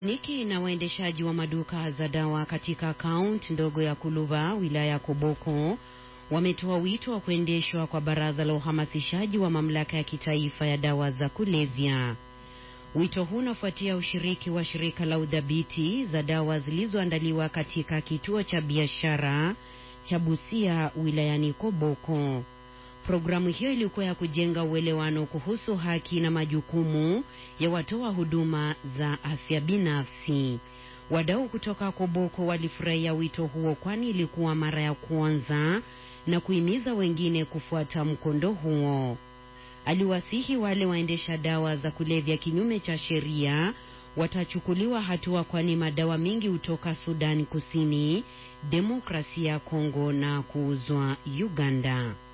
Niki na waendeshaji wa maduka za dawa katika kaunti ndogo ya Kuluba wilaya ya Koboko wametoa wito wa kuendeshwa kwa baraza la uhamasishaji wa mamlaka ya kitaifa ya dawa za kulevya. Wito huu unafuatia ushiriki wa shirika la udhibiti za dawa zilizoandaliwa katika kituo cha biashara cha Busia wilayani Koboko. Programu hiyo ilikuwa ya kujenga uelewano kuhusu haki na majukumu ya watoa huduma za afya binafsi. Wadau kutoka Koboko walifurahia wito huo, kwani ilikuwa mara ya kwanza na kuhimiza wengine kufuata mkondo huo. Aliwasihi wale waendesha dawa za kulevya kinyume cha sheria watachukuliwa hatua, kwani madawa mengi hutoka Sudani Kusini, Demokrasia ya Kongo na kuuzwa Uganda.